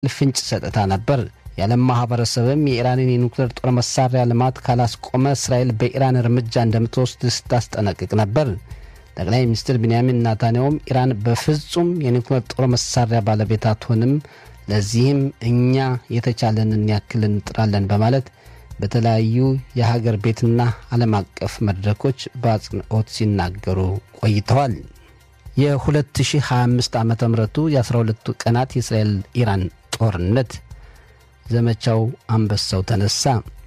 ፍንጭ ሰጥታ ነበር። የዓለም ማህበረሰብም የኢራንን የኒውክሌር ጦር መሳሪያ ልማት ካላስቆመ እስራኤል በኢራን እርምጃ እንደምትወስድ ስታስጠነቅቅ ነበር። ጠቅላይ ሚኒስትር ቢንያሚን ናታንያሁም ኢራን በፍጹም የኒውክሌር ጦር መሳሪያ ባለቤት አትሆንም፣ ለዚህም እኛ የተቻለንን ያክል እንጥራለን በማለት በተለያዩ የሀገር ቤትና ዓለም አቀፍ መድረኮች በአጽንኦት ሲናገሩ ቆይተዋል። የ2025 ዓ ምቱ የ12ቱ ቀናት የእስራኤል ኢራን ጦርነት ዘመቻው አንበሳው ተነሳ።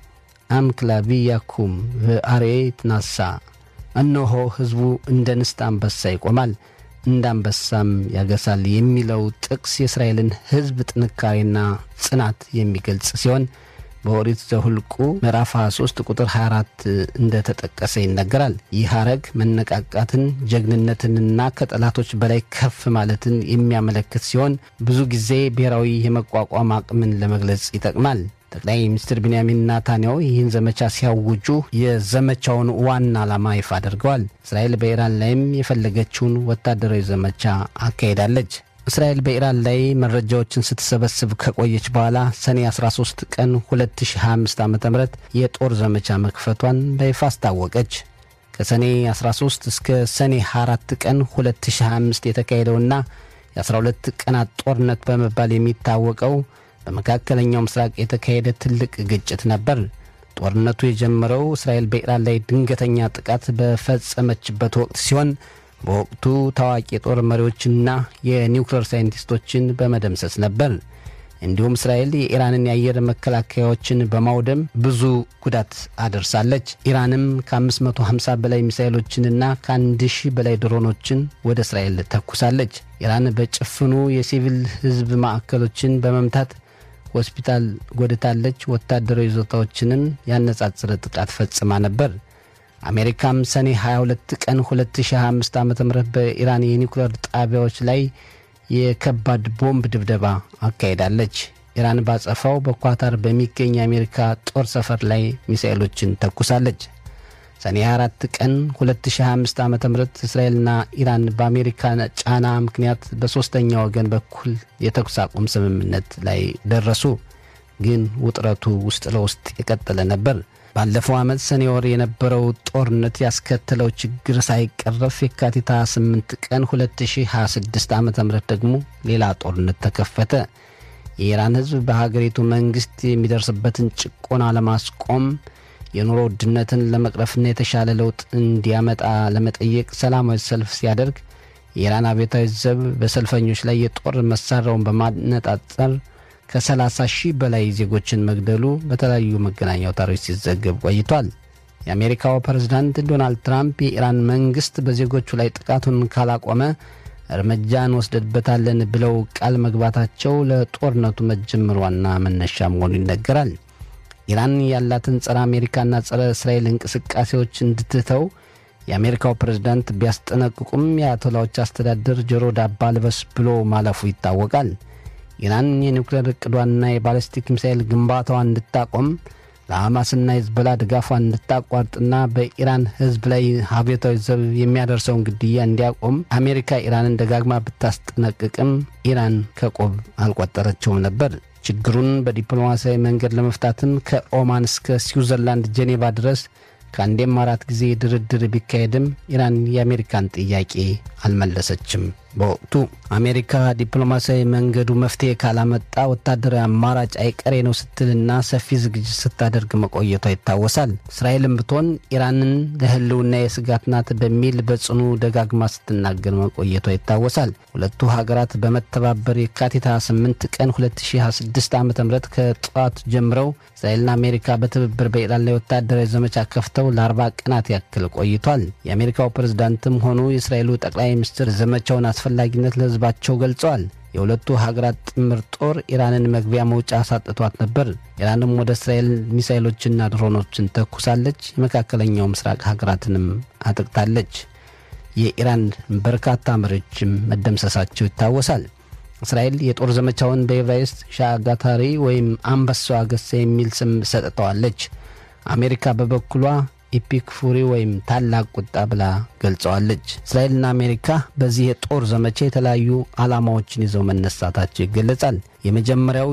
አምክላቪያኩም በአርኤት ናሳ እነሆ ሕዝቡ እንደ ንስት አንበሳ ይቆማል እንደ አንበሳም ያገሳል የሚለው ጥቅስ የእስራኤልን ሕዝብ ጥንካሬና ጽናት የሚገልጽ ሲሆን በኦሪት ዘሁልቁ ምዕራፍ 23 ቁጥር 24 እንደተጠቀሰ ይነገራል። ይህ ሐረግ መነቃቃትን፣ ጀግንነትንና ከጠላቶች በላይ ከፍ ማለትን የሚያመለክት ሲሆን ብዙ ጊዜ ብሔራዊ የመቋቋም አቅምን ለመግለጽ ይጠቅማል። ጠቅላይ ሚኒስትር ቢንያሚን ናታንያሁ ይህን ዘመቻ ሲያውጁ የዘመቻውን ዋና ዓላማ ይፋ አድርገዋል። እስራኤል በኢራን ላይም የፈለገችውን ወታደራዊ ዘመቻ አካሄዳለች። እስራኤል በኢራን ላይ መረጃዎችን ስትሰበስብ ከቆየች በኋላ ሰኔ 13 ቀን 2025 ዓ ም የጦር ዘመቻ መክፈቷን በይፋ አስታወቀች። ከሰኔ 13 እስከ ሰኔ 4 ቀን 2025 የተካሄደውና የ12 ቀናት ጦርነት በመባል የሚታወቀው በመካከለኛው ምስራቅ የተካሄደ ትልቅ ግጭት ነበር። ጦርነቱ የጀመረው እስራኤል በኢራን ላይ ድንገተኛ ጥቃት በፈጸመችበት ወቅት ሲሆን በወቅቱ ታዋቂ የጦር መሪዎችና የኒውክሌር ሳይንቲስቶችን በመደምሰስ ነበር። እንዲሁም እስራኤል የኢራንን የአየር መከላከያዎችን በማውደም ብዙ ጉዳት አደርሳለች። ኢራንም ከ550 በላይ ሚሳይሎችንና ከ1000 በላይ ድሮኖችን ወደ እስራኤል ተኩሳለች። ኢራን በጭፍኑ የሲቪል ሕዝብ ማዕከሎችን በመምታት ሆስፒታል ጎድታለች። ወታደራዊ ይዞታዎችንም ያነጻጽረ ጥቃት ፈጽማ ነበር። አሜሪካም ሰኔ 22 ቀን 2025 ዓ ም በኢራን የኒውክሌር ጣቢያዎች ላይ የከባድ ቦምብ ድብደባ አካሄዳለች። ኢራን ባጸፋው በኳታር በሚገኝ የአሜሪካ ጦር ሰፈር ላይ ሚሳኤሎችን ተኩሳለች። ሰኔ 24 ቀን 2025 ዓ ም እስራኤልና ኢራን በአሜሪካ ጫና ምክንያት በሦስተኛ ወገን በኩል የተኩስ አቁም ስምምነት ላይ ደረሱ። ግን ውጥረቱ ውስጥ ለውስጥ የቀጠለ ነበር። ባለፈው ዓመት ሰኔ ወር የነበረው ጦርነት ያስከተለው ችግር ሳይቀረፍ የካቲት 28 ቀን 2026 ዓ ም ደግሞ ሌላ ጦርነት ተከፈተ። የኢራን ሕዝብ በሀገሪቱ መንግሥት የሚደርስበትን ጭቆና ለማስቆም የኑሮ ውድነትን ለመቅረፍና የተሻለ ለውጥ እንዲያመጣ ለመጠየቅ ሰላማዊ ሰልፍ ሲያደርግ የኢራን አብዮታዊ ዘብ በሰልፈኞች ላይ የጦር መሳሪያውን በማነጣጠር ከ30 ሺህ በላይ ዜጎችን መግደሉ በተለያዩ መገናኛ አውታሮች ሲዘገብ ቆይቷል። የአሜሪካው ፕሬዝዳንት ዶናልድ ትራምፕ የኢራን መንግሥት በዜጎቹ ላይ ጥቃቱን ካላቆመ እርምጃ እንወስድበታለን ብለው ቃል መግባታቸው ለጦርነቱ መጀመር ዋና መነሻ መሆኑ ይነገራል። ኢራን ያላትን ጸረ አሜሪካና ጸረ እስራኤል እንቅስቃሴዎች እንድትተው የአሜሪካው ፕሬዝዳንት ቢያስጠነቅቁም የአያቶላዎች አስተዳደር ጆሮ ዳባ ልበስ ብሎ ማለፉ ይታወቃል። ኢራን የኒውክሌር እቅዷንና የባለስቲክ ሚሳኤል ግንባታዋን እንድታቆም ለሐማስና ሂዝቦላ ድጋፏን እንድታቋርጥና በኢራን ሕዝብ ላይ አብዮታዊ ዘብ የሚያደርሰውን ግድያ እንዲያቆም አሜሪካ ኢራንን ደጋግማ ብታስጠነቅቅም ኢራን ከቆብ አልቆጠረችውም ነበር። ችግሩን በዲፕሎማሲያዊ መንገድ ለመፍታትም ከኦማን እስከ ስዊዘርላንድ ጄኔቫ ድረስ ከአንዴም አራት ጊዜ ድርድር ቢካሄድም ኢራን የአሜሪካን ጥያቄ አልመለሰችም። በወቅቱ አሜሪካ ዲፕሎማሲያዊ መንገዱ መፍትሄ ካላመጣ ወታደራዊ አማራጭ አይቀሬ ነው ስትልና ሰፊ ዝግጅት ስታደርግ መቆየቷ ይታወሳል። እስራኤልም ብትሆን ኢራንን ለሕልውና የስጋት ናት በሚል በጽኑ ደጋግማ ስትናገር መቆየቷ ይታወሳል። ሁለቱ ሀገራት በመተባበር የካቲት 28 ቀን 2026 ዓ ም ከጠዋት ጀምረው እስራኤልና አሜሪካ በትብብር በኢራን ላይ ወታደራዊ ዘመቻ ከፍተው ለ40 ቀናት ያክል ቆይቷል። የአሜሪካው ፕሬዝዳንትም ሆኑ የእስራኤሉ ጠቅላይ ሚኒስትር ዘመቻውን አስፈላጊነት ለሕዝባቸው ገልጸዋል። የሁለቱ ሀገራት ጥምር ጦር ኢራንን መግቢያ መውጫ አሳጥቷት ነበር። ኢራንም ወደ እስራኤል ሚሳይሎችና ድሮኖችን ተኩሳለች። የመካከለኛው ምስራቅ ሀገራትንም አጥቅታለች። የኢራን በርካታ መሪዎችም መደምሰሳቸው ይታወሳል። እስራኤል የጦር ዘመቻውን በኤብራይስጥ ሻጋታሪ ወይም አንበሳው አገሳ የሚል ስም ሰጥተዋለች። አሜሪካ በበኩሏ ኢፒክ ፉሪ ወይም ታላቅ ቁጣ ብላ ገልጸዋለች። እስራኤልና አሜሪካ በዚህ የጦር ዘመቻ የተለያዩ ዓላማዎችን ይዘው መነሳታቸው ይገለጻል። የመጀመሪያው